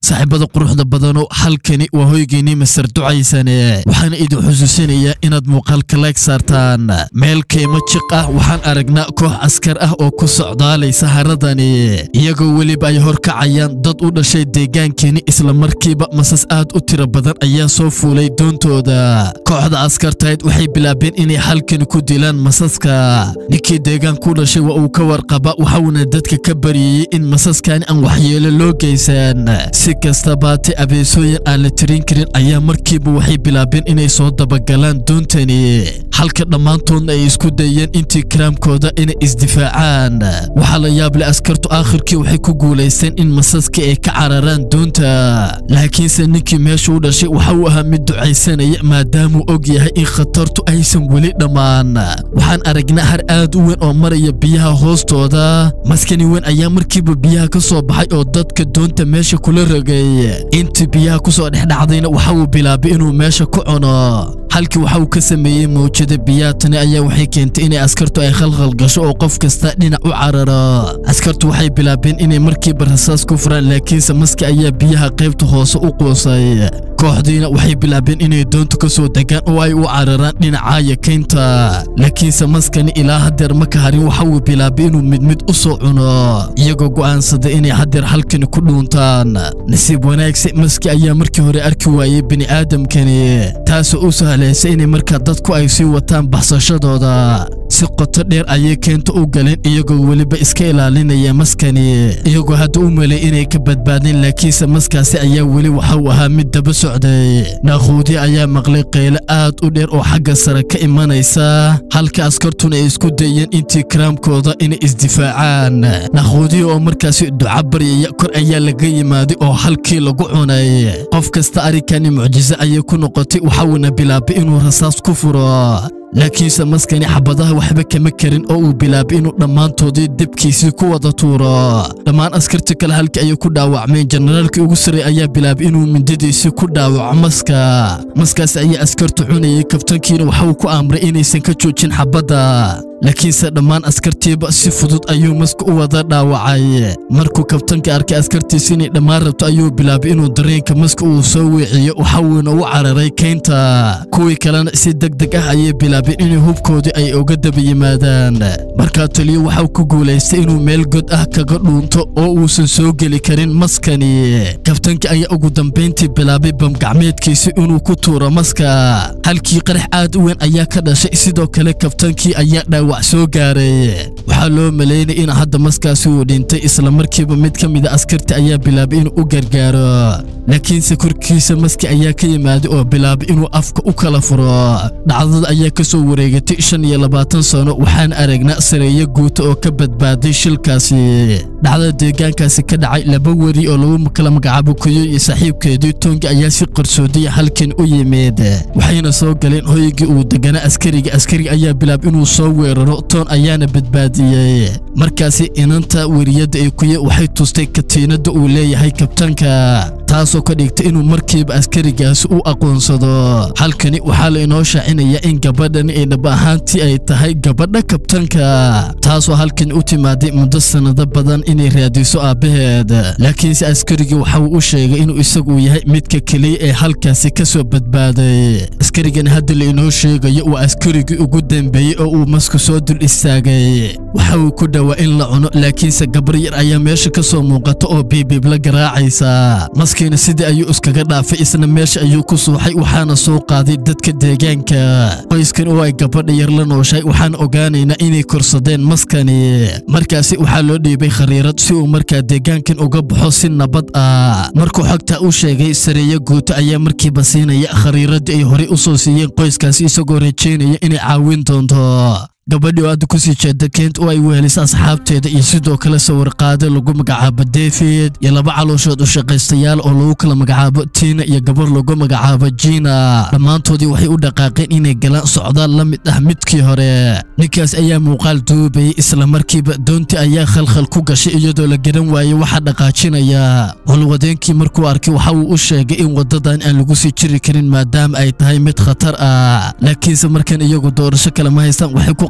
saaxiibada quruxda badano halkani waa hoygeennii masar ducaysane waxaana idin xusuusinayaa inaad muuqaalka layg saartaan meel kaymo jiq ah waxaan aragnaa koox askar ah oo ku socdaalaysa haradani iyagoo weliba ay horkacayaan dad u dhashay deegaankeeni islamarkiiba masas aad u tiro badan ayaa soo fuulay doontooda kooxda askartayd waxay bilaabeen inay halkani ku dilaan masaska ninkii deegaanku dhashay waa uu ka warqaba waxauna dadka ka baryayey in masaskani aan waxyeelo loo geysan si kastabaate abeesooyin aan la tirin karin ayaa markiiba waxay bilaabeen inay soo dabagalaan doontani halka dhammaantoodna ay isku dayeen intii karaamkooda inay isdifaacaan waxaa la yaable askartu aakhirkii waxay ku guulaysteen in masaskii ay ka cararaan doonta laakiinse ninkii meesha u dhashay waxa uu ahaa mid ducaysanaya maadaamuu og yahay in khatartu aysan weli dhammaan waxaan aragnaa har aad u weyn oo maraya biyaha hoostooda maskani weyn ayaa markiiba biyaha ka soo baxay oo dadka doonta meesha kula rogay intii biyaha ku soo dhexdhacdayna waxa uu bilaabay inuu meesha ku cuno halkii waxa uu ka sameeyey mawjada biyaha tani ayaa waxay keentay inay askartu ay khalkhal gasho oo qof kasta dhinac u cararo askartu waxay bilaabeen inay markiiba rasaas ku furaan laakiinse maski ayaa biyaha qaybta hoose u quusay kooxdiina waxay bilaabeen inay doonta ka soo degaan oo ay u cararaan dhinacaaya kaynta laakiinse maskani ilaa hadeer ma ka harin waxa uu bilaabay inuu mid mid u soo cuno iyagoo go'aansaday inay hadeer halkani ku dhuuntaan nasiib wanaagse maski ayaa markii hore arki waayey bini'aadamkani taasoo u sahlaysa inay markaa dadku ay sii wataan baxsashadooda si qoto dheer ayay keenta u galeen iyagoo weliba iska ilaalinaya maskani iyagoo hadda u melay inay ka badbaadeen laakiinse maskaasi ayaa weli waxa uu ahaa mid daba socday naakhuudi ayaa maqlay qayle aad u dheer oo xagga sare ka imanaysa halka askartuna ay isku dayeen intii karaamkooda inay isdifaacaan naakhuudi oo markaasi duca baryaya kor ayaa laga yimaaday oo halkii lagu cunay qof kasta arrinkani mucjiso ayay ku noqotay waxauna bilaabay inuu rasaas ku furo laakiinse maskani xabadaha waxba kama karin oo uu bilaabay inuu dhammaantoodii debkiisii ku wada tuuro dhammaan askarti kale halkii ayay ku dhaawacmeen jenaraalkii ugu sarray ayaa bilaabay inuu mindadiisii ku dhaawaco maska maskaasi ayaa askartu cunayay kabtankiina waxa uu ku amray inaysan ka joojin xabadda laakiinse dhammaan askartiiba si fudud ayuu maska u wada dhaawacay markuu kabtanka arkay askartiisi inay dhammaan rabto ayuu bilaabay inuu dareenka maska uu soo weeciyo waxauuna u cararay kaynta kuwii kalena si deg deg ah ayay bilaabeen inay hubkoodii ay uga daba yimaadaan markaa taliyo waxau ku guulaystay inuu meel god ah kaga dhuunto oo uusan soo geli karin maskani kabtanka ayaa ugu dambayntii bilaabay bamgacmeedkiisi inuu ku tuuro maska halkii qarax aad u weyn ayaa ka dhashay sidoo kale kabtankii ayaa dhaawac soo gaaray waxaa loo malaynay in hadda maskaasi uu dhintay islamarkiiba mid ka mida askarti ayaa bilaabay inuu u gargaaro laakiinse korkiisa maski ayaa ka yimaaday oo bilaabay inuu afka u kala furo dhacdada ayaa ka soo wareegatay shan iyo labaatan sano waxaan aragnaa sareeyo guuta oo ka badbaaday shilkaasi dhacdada deegaankaasi ka dhacay laba weri oo lagu kala magacaabo kuyo iyo saaxiibkeedii toongi ayaa si qarsoodiya halkan u yimid waxayna soo galeen hoygii uu deganaa askariga askariga ayaa bilaabay inuu soo weeraro toon ayaana badbaadiyey markaasi inanta weriyadda ee kuye waxay tustay katiinadda uu leeyahay kabtanka taasoo ka dhigtay inuu markiiba askarigaasi u aqoonsado halkani waxaa la inoo shaacinayaa in gabadhani ay dhab ahaantii ay tahay gabadha kabtanka taasoo halkani u timaaday muddo sannado badan inay raadiso aabbaheed laakiinse askarigii waxa uu u sheegay inuu isagu yahay midka keliya ee halkaasi ka soo badbaaday askarigani hadda la inoo sheegayo waa askarigii ugu dambeeyey oo uu masku soo dul istaagay waxa uu ku dhowaa in la cuno laakiinse gabar yar ayaa meesha ka soo muuqata oo biibiib la garaacaysa maskiina sidii ayuu iskaga dhaafay isna meesha ayuu ku suuxay waxaana soo qaaday dadka deegaanka qoyskan oo ay gabadha yar la nooshahay waxaan ogaanaynaa inay korsadeen maskani markaasi waxaa loo dhiibay khariirad si uu markaa deegaankan uga baxo si nabad ah markuu xogtaa u sheegay sareeyo guuto ayaa markiiba siinaya khariiraddii ay horey u soo siiyeen qoyskaasi isagoo rajaynaya inay caawin doonto gabadhii oo aadda ku sii jeeda keent oo ay wehelisa asxaabteeda iyo sidoo kale sawirqaade lagu magacaabo david iyo laba calooshood u shaqaystayaal oo lagu kala magacaabo tiina iyo gabar lagu magacaabo jiina dhammaantoodii waxay u dhaqaaqeen inay galaan socdaal la mid ah midkii hore ninkaas ayaa muuqaal duubayay islamarkiiba doontii ayaa khalkhal ku gashay iyadoo la garan waayey waxa dhaqaajinaya holwadeenkii markuu arkay waxa uu u sheegay in waddadan aan lagu sii jiri karin maadaama ay tahay mid khatar ah laakiinse markan iyagu doorasho kale ma haystaan waxay ku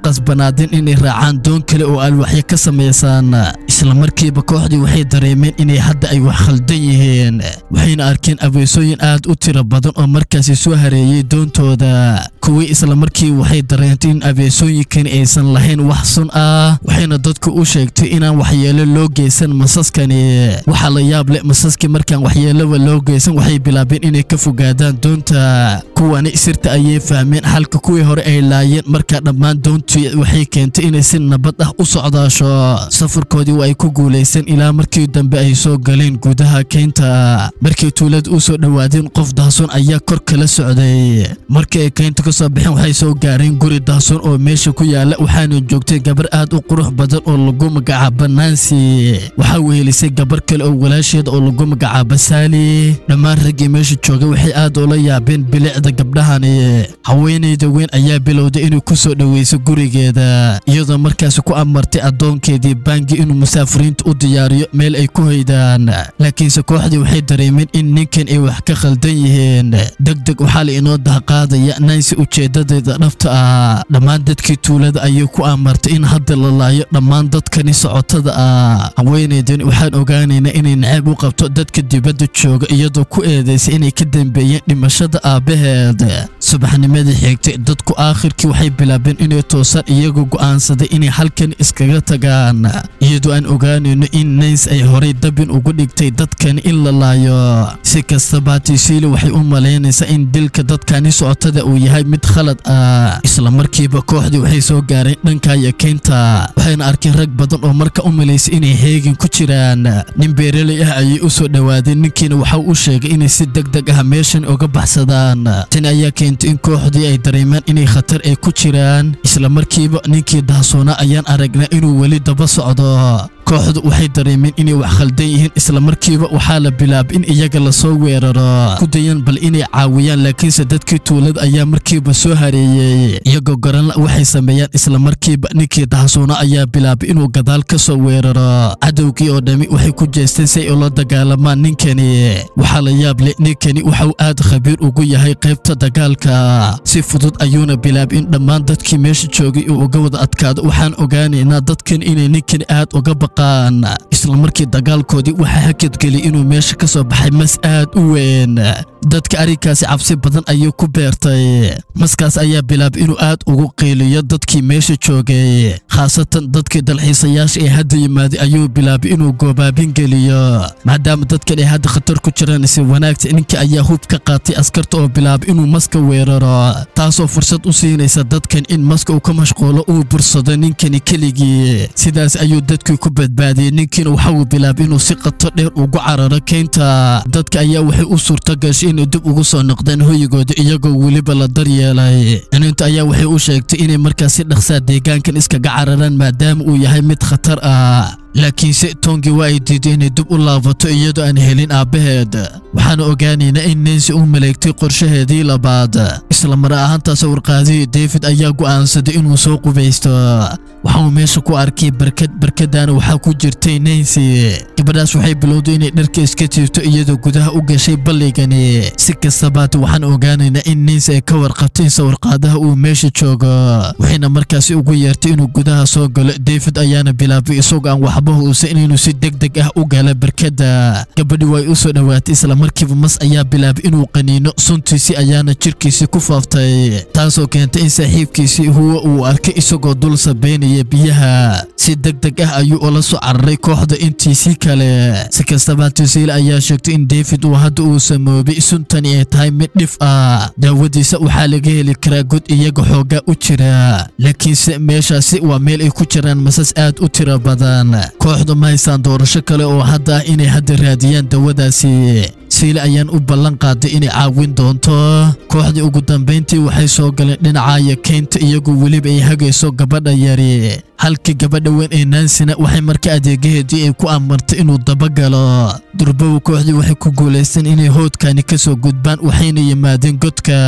qasbanaadeen inay raacaan doon kale oo alwaxyo ka samaysan isla markiiba kooxdii waxay dareemeen inay hadda ay wax khaldan yihiin waxayna arkeen abeesooyin aad u tiro badan oo markaasi soo hareeyey doontooda kuwii isla markii waxay dareentay in abeesooyinkani aysan lahayn wax sun ah waxayna dadku u sheegtay inaan waxyeelo loo geysan masaskani waxaa la yaab leh masaskii markaan waxyeeloba loo geysan waxay bilaabeen inay ka fogaadaan doonta kuwani sirta ayay fahmeen halka kuwii hore ay laayeen markaa dhammaan doontii waxay keentay inay si nabad ah u socdaasho safarkoodii waa ay ku guulaysteen ilaa markii dambe ay soo galeen gudaha keynta markay tuulada u soo dhowaadeen qof dahsoon ayaa kor kala socday markii ay keynta ka soo baxeen waxay soo gaareen guri dahsoon oo meesha ku yaala waxaana joogtay gabar aad u qurux badan oo lagu magacaaba nansi waxaa wehelisay gabar kale oo walaasheeda oo lagu magacaaba saali dhammaan raggii meesha joogay waxay aad ula yaabeen bilicda gabdhahani haweenayda weyn ayaa bilowday inay ku soo dhoweyso gurigeeda iyadoo markaasi ku amartay addoonkeedii baangi inuu musaafiriinta u diyaariyo meel ay ku hoydaan laakiinse kooxdii waxay dareemeen in ninkan ay wax ka khaldan yihiin deg deg waxaa la inoo dahqaadaya nansi ujeedadeeda dhabta ah dhammaan dadkii tuulada ayay ku amartay in hadda la laayo dhammaan dadkani socotada ah haweenaydan waxaan ogaanaynaa inay naceeb u qabto dadka dibadda jooga iyadoo ku eedaysay inay ka dambeeyeen dhimashada aabbaheed subaxnimadii xigtay dadku aakhirkii waxay bilaabeen inay toosaan iyagoo go'aansaday inay halkan iskaga tagaan iyadoo aan ogaanayno in nays ay horay dabin ugu dhigtay dadkani in la laayo si kastaba hatisiili waxay u malaynaysaa in dilka dadkani socotada uu yahay mid khalad ah isla markiiba kooxdii waxay soo gaareen dhankaya keynta waxayna arkeen rag badan oo marka u malaysay inay heegin ku jiraan nin beeraley ah ayay u soo dhowaadeen ninkiina waxa u sheegay inay si deg deg ah meeshan uga baxsadaan tani ayaa keentay in kooxdii ay dareemaan inay khatar ay ku jiraan isla markiiba ninkii dahsoonaa ayaan aragnaa inuu weli daba socdo kooxdu waxay dareemeen inay wax khaldan yihiin isla markiiba waxaa la bilaabay in iyaga lasoo weeraro ku dayan bal inay caawiyaan laakiinse dadkii tuulada ayaa markiiba soo hareeyey iyagoo garanla waxay sameeyaan isla markiiba ninkii dahsoona ayaa bilaabay inuu gadaal ka soo weeraro cadowgii oo dhammi waxay ku jeesteen si ay ula dagaalamaan ninkani waxaa la yaab leh ninkani waxauu aad khabiir ugu yahay qaybta dagaalka si fudud ayuuna bilaabay in dhammaan dadkii meesha joogay uu uga wada adkaado waxaan ogaanaynaa dadkan inay ninkani aad uga baq isla markii dagaalkoodii waxaa hakadgeliyay inuu meesha ka soo baxay mas aad u weyn dadka arrinkaasi cabsi badan ayuu ku beertay maskaas ayaa bilaabay inuu aad ugu qiiliyo dadkii meesha joogay khaasatan dadkii dalxiisayaasha ee hadda yimaaday ayuu bilaabay inuu goobaabin geliyo maadaama dadkan ay hadda khatar ku jiraan si wanaagta ninka ayaa hub ka qaatay askarta oo bilaabay inuu maska weeraro taasoo fursad u siinaysa dadkan in maska uu ka mashquulo uu bursado ninkani keligii sidaas ayuu dadkii ku badbaadiyey ninkiina waxa uu bilaabay inuu si qato dheer ugu cararo keynta dadka ayaa waxay u suurto gashay inay dib ugu soo noqdaan hoyigooda iyagoo weliba la daryeelay ininta ayaa waxay u sheegtay inay markaas si dhaqsaa deegaankan iskaga cararaan maadaama uu yahay mid khatar ah laakiinse tongii waa ay diiday inay dib u laabato iyadoo aan helin aabbaheed waxaana ogaanaynaa in nansi u maleegtay qorshaheedii labaad isla mar ahaantaas warqaadihii david ayaa go'aansaday inuu soo qubaysto waxauu meesha ku arkay barkad barkadaana waxaa ku jirtay nansi gabadhaas waxay bilowday inay dharka iska jiifto iyadoo gudaha u gashay balligani si kastabaate waxaan ogaanaynaa in nansi ay ka warqabtay in sawirqaadaha uu meesha joogo waxayna markaasi ugu yeertay inuu gudaha soo galo david ayaana bilaabay isagoo aan waxba huusan inuu si deg deg ah u gala barkada gabadhi way u soo dhowaatay isla markiiba mas ayaa bilaabay inuu qaniino suntiisii ayaana jirkiisii ku faaftay taasoo keentay in saaxiibkiisii huwa uu arkay isagoo dul sabeynaya biyaha si deg deg ah ayuu ula soo cararay kooxda intiisii kale si kastaba tusiile ayaa sheegtay in david uu hadda uu samoobay suntani ay tahay mid dhif ah daawadiisa waxaa laga heli karaa god iyaga xoogaa u jira laakiinse meeshaasi waa meel ay ku jiraan masas aad u tiro badan kooxdu ma haysaan doorasho kale oo hadda ah inay hadda raadiyaan dawadaasi siile ayaan u ballan qaaday inay caawin doonto kooxdii ugu dambayntii waxay soo galeen dhinacaya keynta iyagoo weliba ay hagayso gabadha yari halkii gabadha weyn ee nansina waxay marka adeegaheedii ay ku amartay inuu dabagalo durbowa kooxdii waxay ku guulaysteen inay hoodkani ka soo gudbaan waxayna yimaadeen godka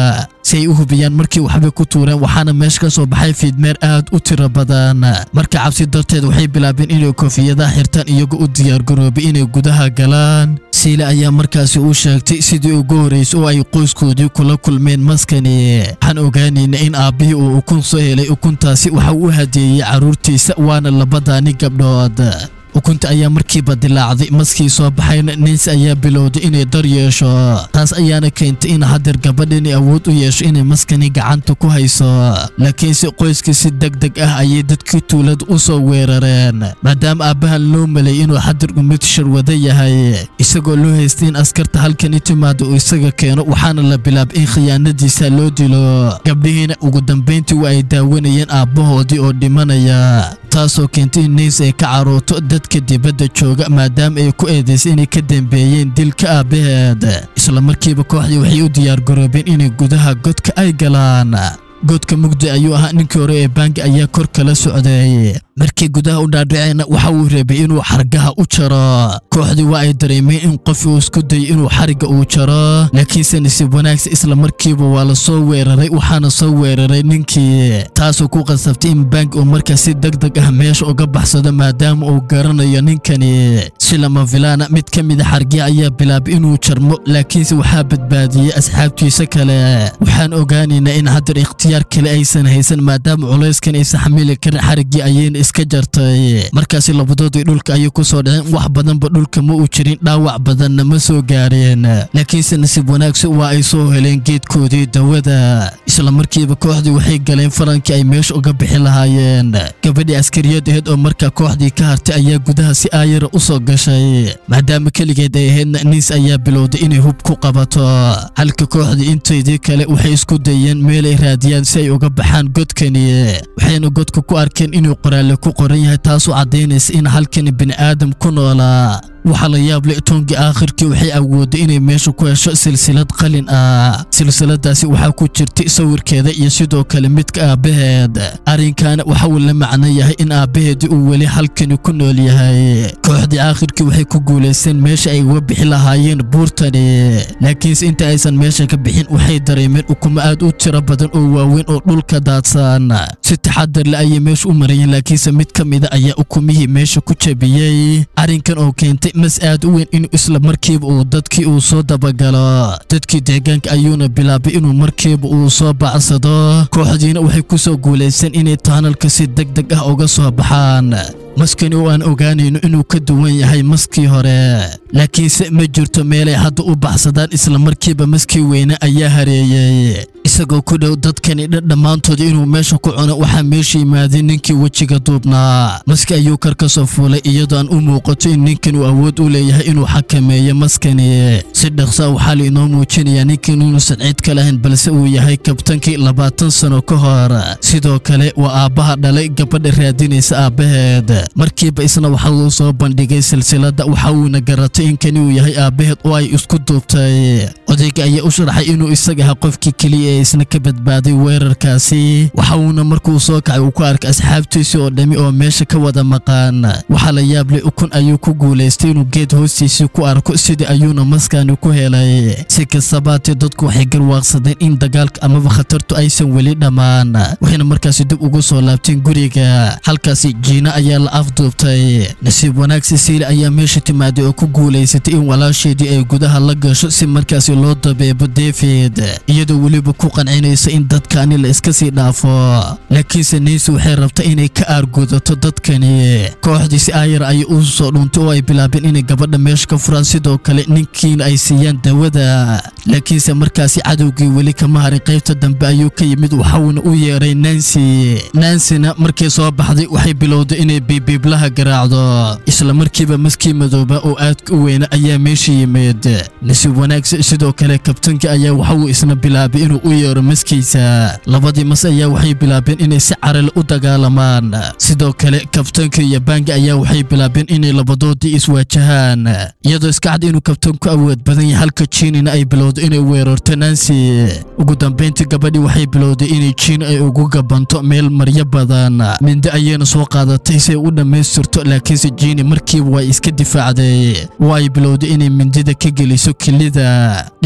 si ay u hubiyaan markii waxbay ku tuureen waxaana meesha ka soo baxay fiidmeer aad u tiro badan marka cabsi darteed waxay bilaabeen inay koofiyadaha xirtaan iyagoo u diyaargaroobay inay gudaha galaan siile ayaa markaasi u sheegtay sidii ugu horraysay oo ay qoyskoodii kula kulmeen maskani waxaan ogaanaynaa in aabbihii uu ukun soo helay ukuntaasi waxa uu u hadeeyey carruurtiisa waana labadaani gabdhood ukunta ayaa markiiba dilaacday maskii soo baxayna nins ayaa bilowday inay dar yeesho taas ayaana keentay in hadeer gabadhani awood u yeesho inay maskani gacanta ku hayso laakiinse qoyskii si deg deg ah ayay dadkii tuulada u soo weerareen maadaama aabbahan loo malay inuu hadeer umid sharwada yahay isagoo loo haystay in askarta halkani timaada uu isaga keeno waxaana la bilaabay in khiyaanadiisa loo dilo gabdhihiina ugu dambayntii waa ay daawanayeen aabbahoodii oo dhimanaya taasoo keentay in niis ay ka carooto dadka dibadda jooga maadaama ay ku eedaysay inay ka dambeeyeen dilka aabbaheed isla markiiba kooxdii waxay u diyaargaroobeen inay gudaha godka ay galaan godka mugdi ayuu ahaa ninkii hore ee baangi ayaa kor kala socday markii gudaha u dhaadhaceenna waxa uu reebay inuu xargaha u jaro kooxdii waa ay dareemeen in qof uu isku dayay inuu xarigga uu jaro laakiinse nasiib wanaagsa isla markiiba waa la soo weeraray waxaana soo weeraray ninkii taasoo ku qasabtay in baangi uu markaas si deg deg ah meesha uga baxsado maadaama uu garanayo ninkani si lama filaana mid ka mida xargiha ayaa bilaabay inuu jarmo laakiinse waxaa badbaadiyey asxaabtiisa kale waxaan ogaanaynaa in haddar ikhtiyaar kale aysan haysan maadaama culayskan aysan xamili karin xariggii ayayna iska jartay markaasi labadoodii dhulka ayay ku soo dhaceen wax badanba dhulka ma uu jirin dhaawac badanna ma soo gaareen laakiinse nasiib wanaagsan waa ay soo heleen geedkoodii dawada isla markiiba kooxdii waxay galeen farankii ay meesha uga bixi lahaayeen gabadhii askariyad aheyd oo markaa kooxdii ka hartay ayaa gudaha si aayara u soo gashay maadaama keligeed ay ahaydna niis ayaa bilowday inay hub ku qabato halka kooxdii intaydii kale waxay isku dayeen meelay raadiyaan si ay uga baxaan godkani waxayna godka ku arkeen inuu qoraalle ku qoran yahay taasoo caddaynaysa in halkani bini'aadam ku noolaa waxaa la yaab leh toonkii aakhirkii waxay awooday inay meesha ku hesho silsilad qalin ah silsiladaasi waxaa ku jirtay sawirkeeda iyo sidoo kale midka aabbaheed arrinkaana waxa uu la macno yahay in aabbaheedii uu weli halkani ku nool yahay kooxdii aakhirkii waxay ku guulaysteen meesha ay uga bixi lahaayeen buurtani laakiinse inta aysan meesha ka bixin waxay dareemeen ukumo aad u tiro badan oo waaweyn oo dhulka daadsan si taxadar le ayay meesha u marayeen laakiinse mid ka mida ayaa ukumihii meesha ku jabiyey arrinkan oo keentay mas aad u weyn inuu isla markiiba uu dadkii uu soo dabagalo dadkii deegaanka ayuuna bilaabay inuu markiiba uu soo bacsado kooxdiina waxay ku soo guulaysteen inay taanalka si deg deg ah uga soo baxaan maskani oo aan ogaanayno inuu ka duwan yahay maskii hore laakiinse ma jirto meelay hadda u baxsadaan isla markiiba maskii weyne ayaa hareeyey isagoo ku dhow dadkani dhan dhammaantood inuu meesha ku cuno waxaa meesha yimaaday ninkii wejiga duubnaa maski ayuu kar ka soo fuulay iyadoo aan u muuqato in ninkan uu awood u leeyahay inuu xakameeyo maskani si dhaqsa waxaa la inoo muujinayaa ninkan inuusan cid ka lahayn balse uu yahay kabtankii labaatan sano ka hor sidoo kale waa aabbaha dhalay gabadha raadinaysa aabbaheed markiiba isna waxa uu soo bandhigay silsiladda waxa uuna garatay in kani uu yahay aabbaheed oo ay isku duubtay odayga ayaa u sharaxay inuu isaga ahaa qofkii keliya ee isna ka badbaaday weerarkaasi waxa uuna markuu soo kacay uu ku arkay asxaabtiisii oo dhammi oo meesha ka wada maqaan waxaa la yaablay ukun ayuu ku guulaystay inuu geed hoostiisii ku arko sidii ayuuna maskani ku helay si kastabaatee dadku waxay garwaaqsadeen in dagaalka amaba khatartu aysan weli dhammaan waxayna markaasi dib ugu soo laabteen guriga halkaasi jiina ayaa la afduubtay nasiib wanaag sisiile ayaa meesha timaaday oo ku guulaysatay in walaasheedii ay gudaha la gasho si markaasi loo dabeebo david iyadoo weliba ku qancinaysa in dadkani la iska sii dhaafo laakiinse niisi waxay rabta inay ka aargudato dadkani kooxdii si aayar ayay u soo dhuuntay oo ay bilaabeen inay gabadha meesha ka furaan sidoo kale ninkiina ay siiyaan dawada laakiinse markaasi cadowgii weli kama harin qaybta dambe ayuu ka yimid waxauna u yeeray nancy nansina markay soo baxday waxay bilowday inay biibiiblaha garaacdo isla markiiba maskii madooba oo aadka u weyna ayaa meesha yimid nasiib wanaagsa sidoo kale kabtankii ayaa waxa uu isna bilaabay inuu u yeero maskiisa labadii mas ayaa waxay bilaabeen inay si carale u dagaalamaan sidoo kale kabtanka iyo baangi ayaa waxay bilaabeen inay labadoodii iswaajahaan iyadoo iska cad inuu kabtanku awood badan yahay halka jiinina ay bilowdo inay weerarto nancy ugu dambayntii gabadhii waxay bilowday inay jiin ay ugu gabanto meel maryo badan mindi ayayna soo qaadatay si ay u dhammaystirto laakiinse jiini markiiba way iska difaacday oo ay bilowday inay mindida ka geliso kelida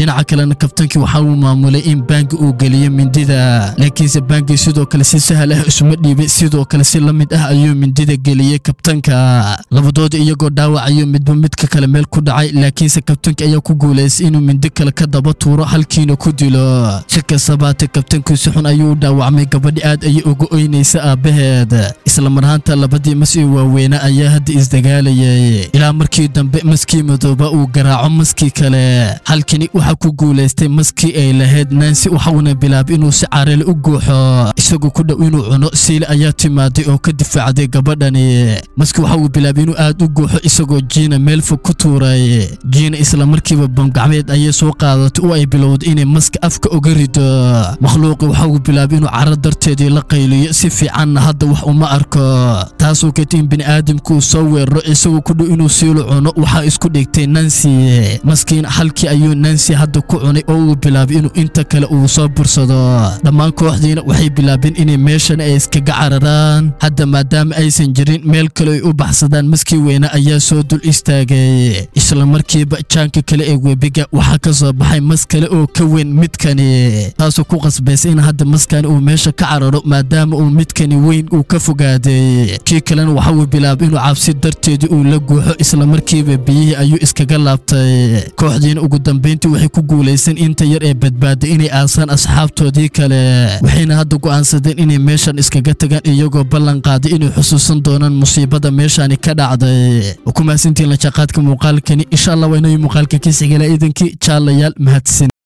dhinaca kalena kabtankii waxa uu maamulay in baangi uu geliyo mindida laakiinse baangi sidoo kale si sahal ah isuma dhiibin sidoo kale si la mid ah ayuu mindida geliyey kabtanka labadooda iyagoo dhaawacayo midba midka kale meel ku dhacay laakiinse kabtanka ayaa ku guulaystay inuu mindi kale ka daba tuuro halkiina ku dilo si kastabaate kabtankii si xun ayuu u dhaawacmay gabadhi aad ayay uga oynaysa aabbaheed isla marhaanta labadii mas ee waaweyna ayaa hadda isdagaalayay ilaa markii dambe maskii madooba uu garaaco maskii kale halkani waxaa ku guulaystay maskii ay lahayd nansi waxauna bilaabay inuu si carele u guuxo isagoo ku dhow inuu cuno siile ayaa timaaday oo ka difaacday gabadhani maski waxa uu bilaabay inuu aad u guuxo isagoo jiina meel fog ku tuuray jiina isla markiiba bamgacmeed ayay soo qaadatay oo ay bilowday inay maska afka uga rido makhluuqi waxa uu bilaabay inuu caro darteedii la qayliyo si fiicanna hadda wax uma arko taasoo keentay in bini'aadamku uu soo weeraro isagoo ku dhow inuu siilo cuno waxaa isku dhigtay nansi maskiin halkii ayuu nansi hadda ku cunay oo uu bilaabay inuu inta kale uu soo bursado dhammaan kooxdiina waxay bilaabeen inay meeshan ay iskaga cararaan hadda maadaama aysan jirin meel kale ay u baxsadaan maskii weyne ayaa soo dul istaagay isla markiiba jaanka kale ee webiga waxaa ka soo baxay mas kale oo ka weyn midkani taasoo ku qasbaysa in hadda maskani uu meesha ka cararo maadaama uu midkani weyn uu ka fogaaday kii kalena waxa uu bilaabay inuu cabsi darteedii uu la guuxo isla markiiba biyihii ayuu iskaga laabtay kooxdiina ugu dambayntii waxay ku guulaysteen inta yar ee badbaaday inay aasaan asxaabtoodii kale waxayna hadda go'aansadeen inay meeshan iskaga tagaan iyagoo ballan qaaday inay xusuusan doonaan musiibada meeshani ka dhacday ku mahadsantiin la jaqaadka muuqaalkani insha allah waa inay muuqaalka kiisigala iidankii jaalayaal mahadsan